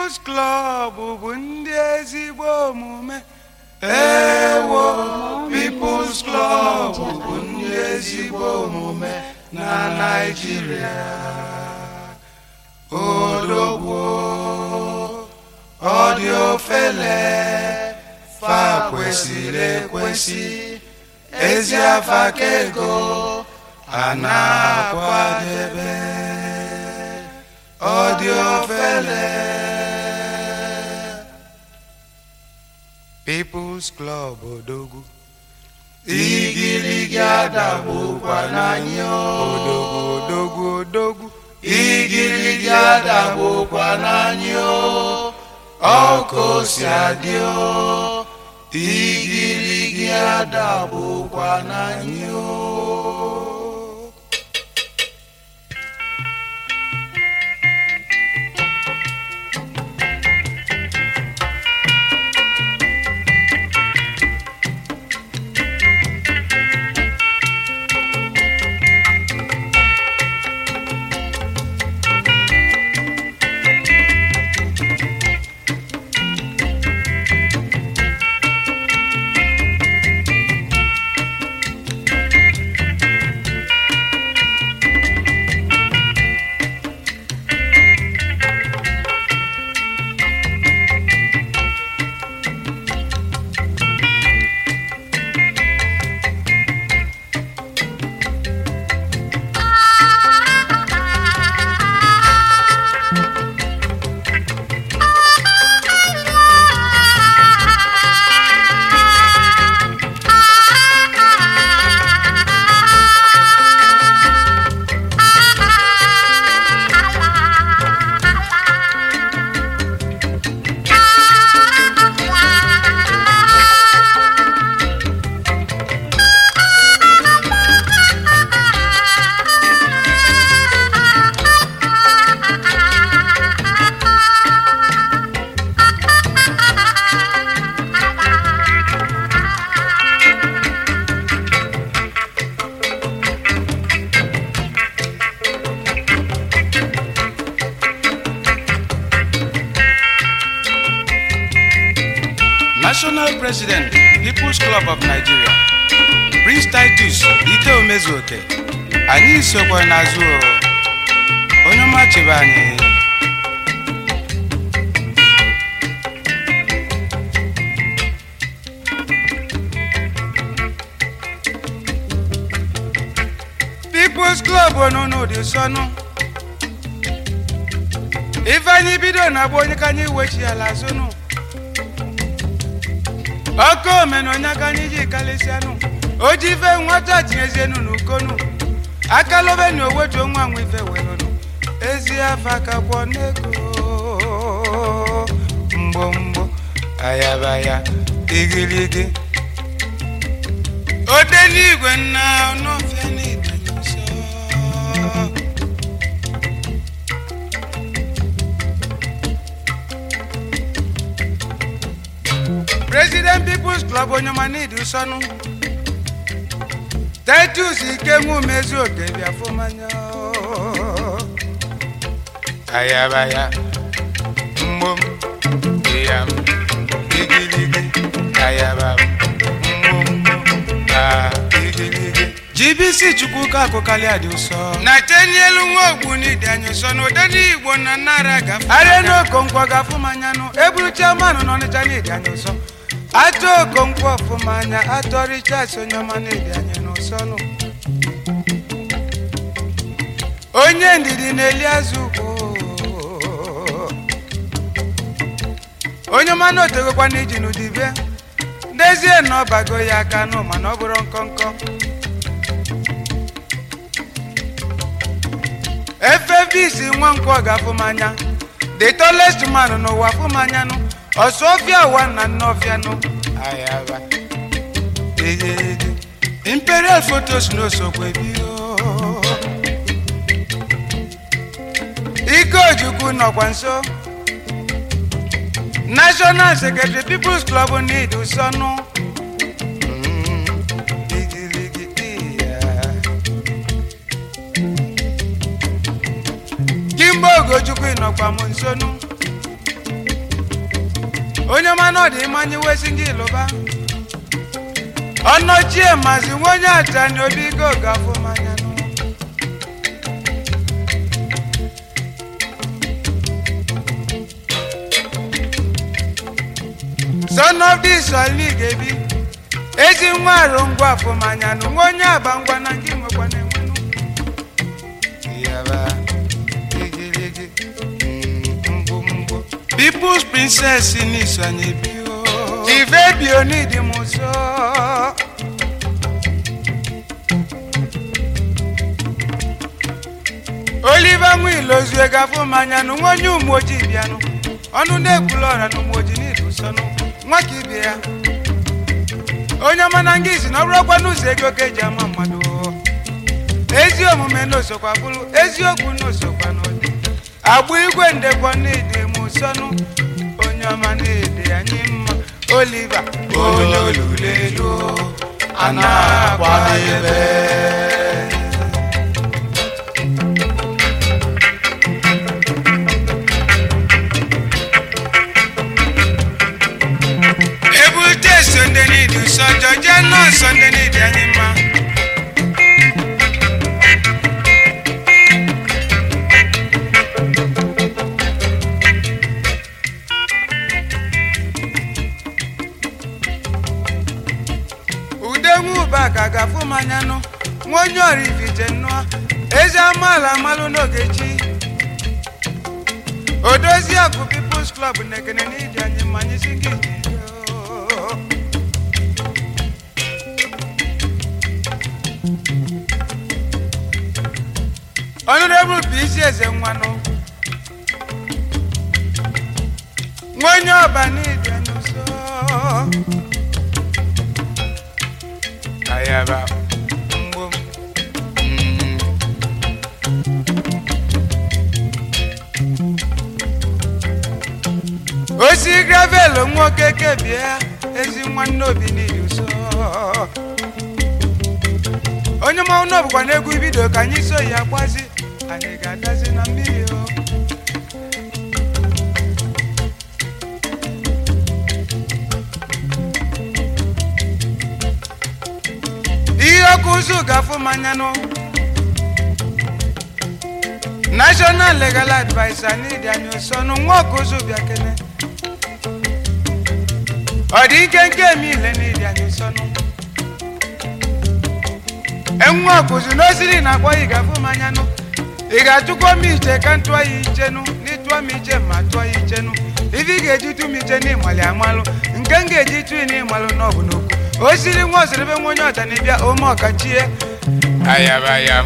People's Club bụ ndị ezigbo omume ewo People's Club bụ ndị ezigbo omume na Naịjirịa odogwo ọ dị ofele fa kwesịrị ekwesị ezi afa ka ego a na-akwadebe ọ dị ofele People's Club odogwu igirigi adagbukwa n'anya odogwu odogwu odogwu igirigi adagbukwa n'anya ọkụ si adị o igirigi adagbukwa n'anya National President People's Club of Nigeria Prince Titus Ike Omezuoke anyị sokwa n'azụ o. onye ọma chebe anyị People's Club onunu dị sọnụ ife anyị bido na-agba onye ka anyị wechi ala azụnụ ọkụ omena onye aka anyị ji kalịsịanụ o ji ife nwata tinyezienu n'ukonu akalobe na owetu nwa nwa ife welụnụ ezi afa kakwọ n'ego mgbo mgbo ayabaya igirigi ode n'igwe nna n'ọfịa n'ịdanye nsọ President People's Club onyemanidi ụsọnụ Titus Ikenwu Mezuoke bịa fụmanya ayabaya mgbom ịyam igiligi ayaba mgbom a igiligi GBC Chukwuka akụkalịa dị ụsọ na tenielu nwa ogbu n'idi anyị ụsọ na ụdị Igbo na nara gafe arịa n'okonkwo gafụmanyanụ eburu chairman n'Ọnịcha n'idi anyị ụsọ atụ okonkwo ọfụmanya atọ Richards onye ọma n'idi anyị n'ụsọnụ onye ndidi na-eli azụ ugbo onye ọma na otegokwa n'iji n'udibe ndezie na ọbago ya aka nụ mana ọ bụrụ nkọnkọ FFBC nwa nkwọ ga-afụmanya the tallest man n'ụwa afụmanyanụ ọsọfịa ụwa na nnọfịanụ ayaba egede imperial photos n'osokwe bio ike ojukwu nọkwa nso national secretary people's club need ụsọnụ igirigi iya Kimbo Ogochukwu ịnọkwa m nsonu onye mana ọ dị mmanya wesi gị lụba ọnọchie mazi nwa onye atani obi go gafụ mmanya nụ son of this oli ga-ebi ezi nwa arụ ngwa afụmanya nụ nwa onye aba ngwa na nke nwekwa na-enwenụ Yaba, igirigi, mm, mgbu mgbu. People's princess n'iso anyị bi o Chive bi onidi m ụzọ Oliver Nwilozue gafụ mmanya nụ nwa onye ụmụ ojii bịanụ ọnụ na-ekwula ọra na ụmụ ojii n'idu sọnụ nwa ka ibe ya onye ọma na nga isi na ọ bụrụkwa n'ụzọ ego ka eji ama mmadụ o. ezi omume n'osokwa bụrụ eziokwu n'osokwa n'ụdị agbụ igwe ndekwa n'ide m sọnụ onye ọma na-ede anyị mma oliva onye olulelu a na-akwadebe ebute sonde n'idi ụsọ jọje nọọ sonde n'idi anyị mma ude nwuba ka ga-afụ mmanya nụ nwa onye orivite nnụọ ezi amaala amalụ n'oge chi odozi akụ peoples club na-ekene n'idi anyị mmanya isi gị ji yoo. honorable bụ isi eze nwanụ nwa onye ọba n'idi anyị nso ayaba mgbom mm. osi gravel nwoke kebie ezi nwanne obi n'ihi ụsọ onye mmanwụ na ọbụkwa n'egwu ibido ka anyị so ya gbazi anyị ga-agazi na mmiri o ihe ọkụ ụzụ ga-afụ mmanya nụ national legal adviser n'ịdị anya ụsọnụ nwa ọkụ ụzụ bịa kene ọ dị ike nke eme ile n'ịdị anya ụsọnụ enwe ọkụzụ n'osiri na akpọ ị ga-afụ mmanya nụ ị ga-atụkwa m iche ka m tụọ ya ichenu n'ịtụọ m iche ma tụọ ya ichenu ife ị ga-eji tụ m iche n'ịmalị amalụ nke m ga-eji tụ n'ịmalụ n'ọbụ n'okwu o siri nwa osiribe nwa onye ọtanibịa ome ọkachie ayabayam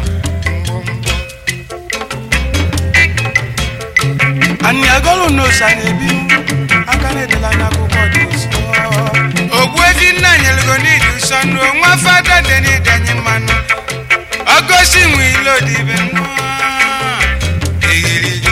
anyị agọlụ n'osa na-ebi aka na-edela n'akwụkwọ dị ụsọ ogbu efi nna nyelugo n'idi ụsọ nụ nwa fada dị n'ịdanye mmanụ ọgosi nwe ilo dị ibe nnụọ egirigi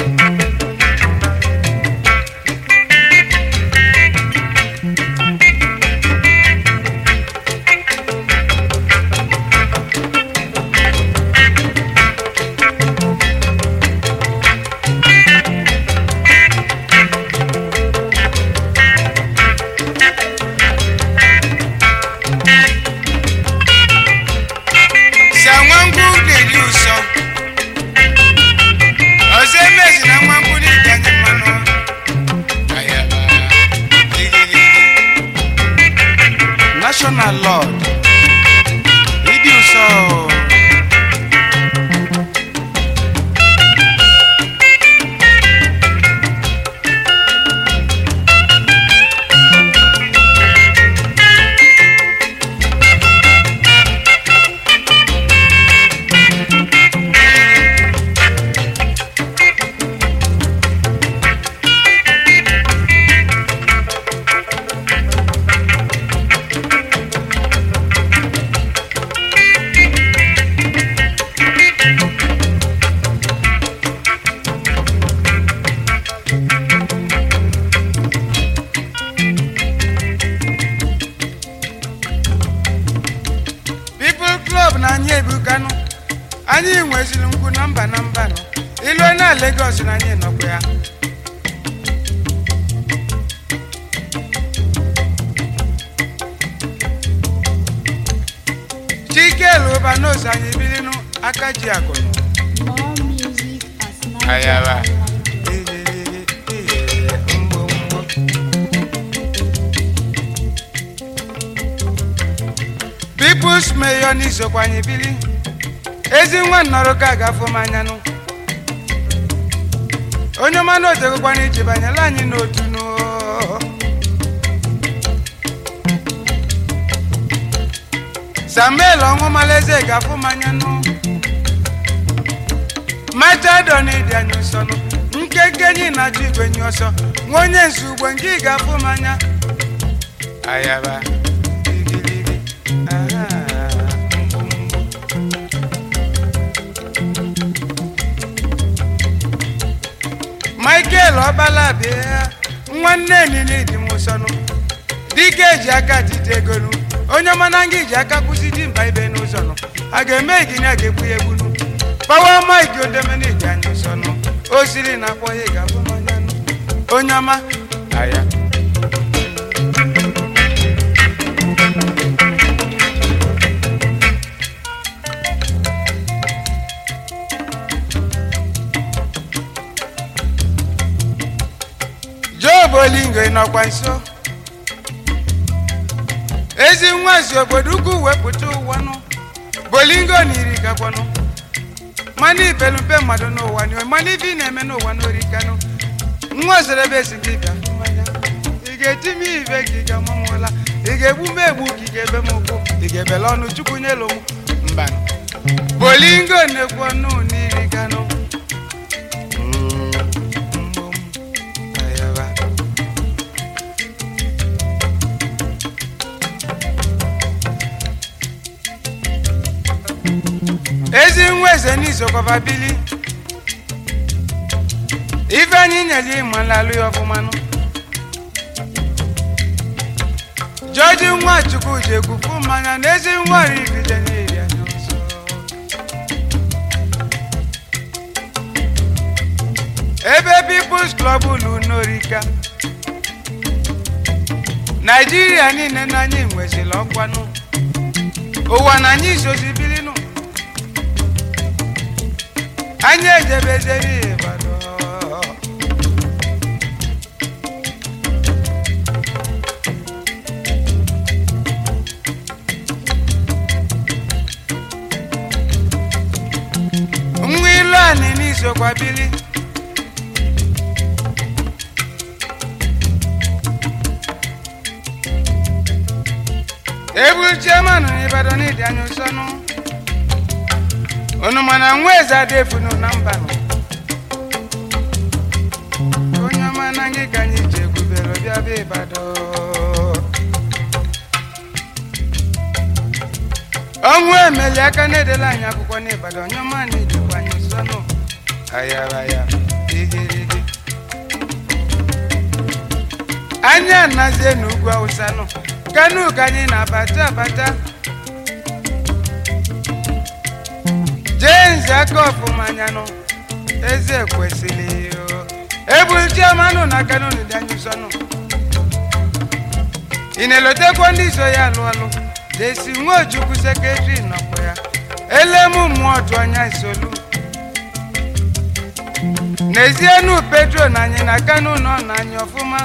sa nwa ngwu na-eri ụsọ ọzọ emezi na nwa ngwu n'ịdanye mmanụ ayaba egirigi national lord ịdị ụsọ people club na anyị ebukanụ anyị nweziri ngwu na mba na mba nọ ilu na Lagos na anyị nọkwa ya ụbọchị anyị bilinu aka ji akụnụ More music at Ayaba. nigerhighlife.com. People's Mayor n'isokwa anyị bili ezi nwa nnọrọ ka ga-afụ m anyanụ onye ọma na otegokwana iji banyela anyị n'otu n'o samuel ọnwụmalaeze ga-afụ m anyanụ machado na ịdị anya ụsọ nụ nkeke enyi na-achụ igwe nye ọsọ nwa onye nzu ugbo nke ị ga-afụ m anya ayaba igirigi aha mgbumgbu michael ọbala bịa nwanne nile dị m ụsọnụ dike eji aka tite egonu onye ọmana nga iji aka kwụsị di mba ibe n'ụzọ nụ a ga-eme igini a ga-egbu ya egbunu pawa mike odemena iji anya ụsọnụ o siri na akpọ ya ị ga-abụ mmanya nụ onye ọma aya job olingo ị nọkwa nso ezi nwa si obodo ukwu wepụta ụwanụ bolingo na iri gakwanụ mana ibelumpe mmadụ n'ụwa n'iwe mana ibe ị na-eme n'ụwa n'orikanụ nwa ozere ebe esi gị bịa mmanya ị ga-eti m ibe gị ga mamụla ị ga-egbu m egbu ka ị ga-ebe m ụkwụ ị ga-ebele ọnụ chukwu nyelu m mba bolingo na-ekwu ọnụ n'iri ganụ ayaba ezi nwa eze n'izokọba bili ife anyị nyere ịma nlalụ ya ọfụmanụ jọji nwa chukwu ji ekwufu mmanya na ezi nwa rigide n'iri anya ọsọ ebe peoples club ulu n'orika naijiria niile na anyị nwezila ọkwanụ ụwa na anyị isozi bilinụ anyị ejebezeri ịbado nwa ilu anị n'isokwa bili ebulu chairman n'Ibadan n'ịdị anya ụsọnụ unu mana nwa eze adefunu na mbanụ onye ọma na gị ka anyị ji egwubere bịa bịa Ibadan ọnwụ emeli aka na-edela anyị akwụkwọ n'Ibadan onye ọma na idikwa anyị ụsọnụ ayaraya igirigi anyị anazie n'ugwu awụsa nọ kanu ka anyị na-abata abata jenzi aka ọfụma anya nọ eze kwesịrị ebulu chiamanụ na kanu dị anyị ụsọ nọ ị na-elotekwa ndị so ya alụ alụ desi nwa ojukwu sekretari nọkwa ya elemu mmụọ otu anya isolu n'ezienu petro na anyị na kanu nọ na anyị ọfụma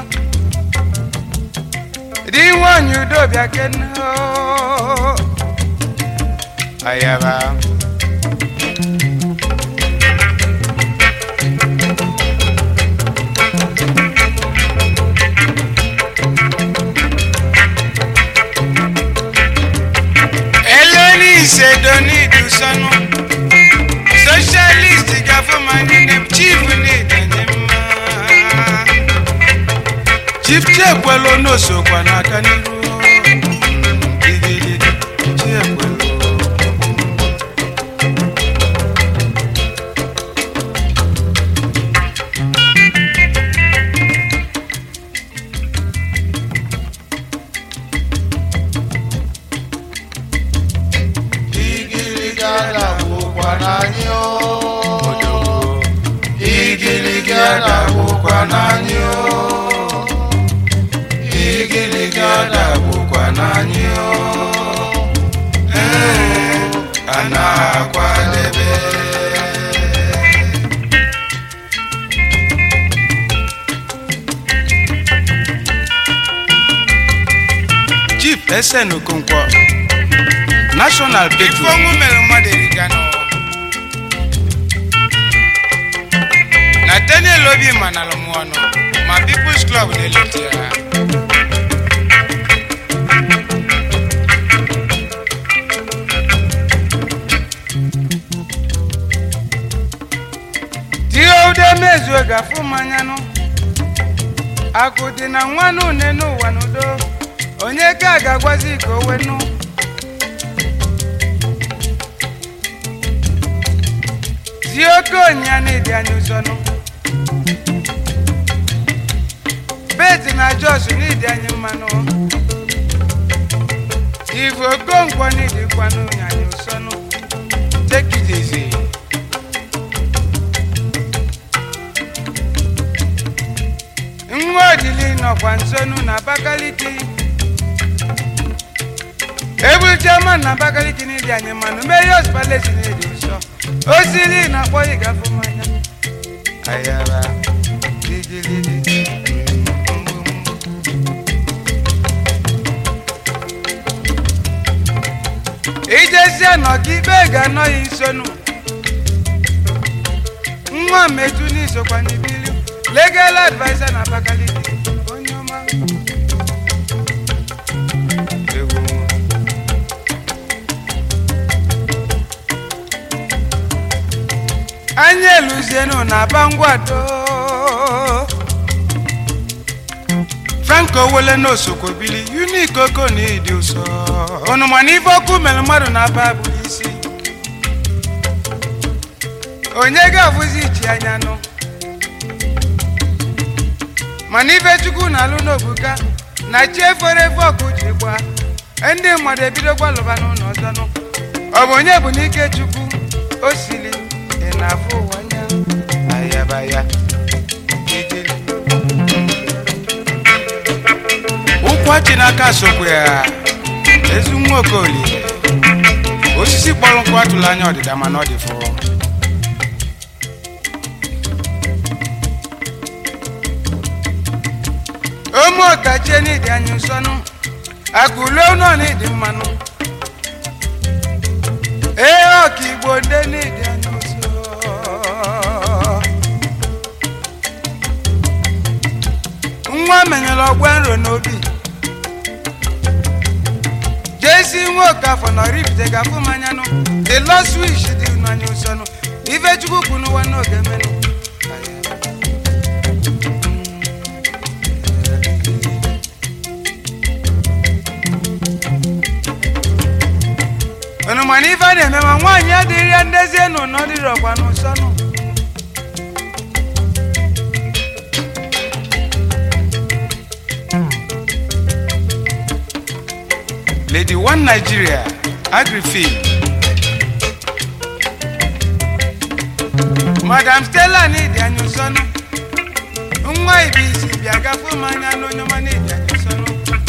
di nwanyị udo bịa kene oo. ayaba eleni isedo n'idu sọnụ socialist gafụmanyị ne chief n'ịdanye mma chief chekwelu n'osokwa n'aka n'iru igirigi chekwelu igirigi adagwụkwa n'anyị o igirigi adagwụkwa n'anyị o igirigi adagwụkwa esen okonkwo national ife petro ọnwụ mere mmadụ eriga nọ nathaniel obi manalụ m ọnụ ma peoples club na-eleta ya tie ude mezuo gafu mmanyanụ akụ dị na nwanụ une n'ụwa n'udo onye ka ga-agwazi ka o wenụ tie oke onyịnya na-edi anya ụzọnụ beti na jos n'idi anyị mmanụ ivu okonkwo n'idikwanụ nyanya ụsọnụ tekidezi nwa odili nọkwa nsonu na abakaliki ebulchama na abakaliki n'idi anyị mmanụ meyos palesi n'idi nsọ osili na-akpọ ịgafụ mmanya ayaba digiligi ijezie nọka ibe ga-anọghị nsonu nwa metu n'isokwa n'ibili legal adviser na abakaliki onye ọma egwu nwa. anyị eluzienu na bangwado franco wele n'osokwo bili unik oko na ịdị ụsọ ọnụma na ife ọkụ mere mmadụ na-aba bụ isi onye ga-abụzi ichi anya nụ mana ife chukwu na-alụ n'obuka na chi efere efe ọkụ ji gba ndị mmadụ ebidokwa lụba n'ụlọ ọzọ nụ ọ bụ onye bụ n'ike chukwu o sili ị na-afụ ụwa anya ayabaya ijele ụkwachi n'aka sokwa ya ezi nwa okolie osisi kpọrọ nkụ atụla anya ọdịda mana ọ dị fụrụ ụmụ ọkachie n'ịdị anyị nsọnụ akụlue nọ n'ịdị mmanụ ee ọka igbo nde n'ịdị anyị nsọ nwa menyere ọgba nro n'obi jesi nwa okafọ na oripụta gafụ manyanụ the lost wish dị n'anya nsọnụ ife chukwu kwụ n'ụwa n'oge menụ unu mana ife a na-eme ma nwaanyị adịghị ya ndezi enu na ọdịrọkwa n'ụsọnụ lady one nigeria agrifil madam stella n'ịdị anya ụsọnụ nwa ibi isi bịa gafe m anya n'onye ọma n'ịdị anya ụsọnụ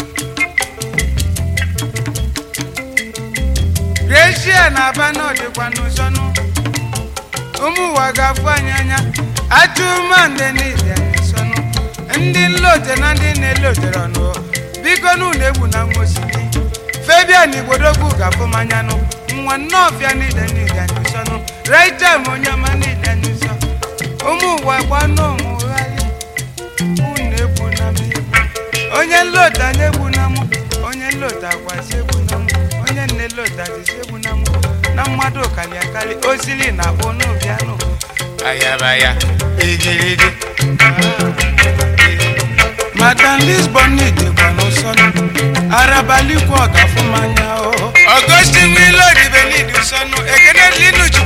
reshia na aba n'ọdịkwa n'ụsọnụ ụmụ ụwa ga-afụ anyị anya atụmande n'ịdị anyị nsọnụ ndị nlote na ndị na-elotere ọnụ biko n'ụlọ egwu na nwa osisi febian igbodogwu ga-afụ m anya nụ nwa nnọọfịa n'ịdị n'ịdị anyị nsọnụ raitem onye ọma n'ịdị anyị nsọ ụmụ ụwa gbanụ ụmụgharị unu egwu na m egwu onye nlota na egwu na mụ onye nlota gwazi egwu na mụ onye nne lota dịzi egwu na mụ na mmadụ kali akali osili na akpụ n'ụbịanụ ayabaya igirigi madam lisbon n'idekwa n'ụsọnụ arabalikwa ọgafụmanya o ọgọstin wilo dibelidi sọnụ ekene linuchu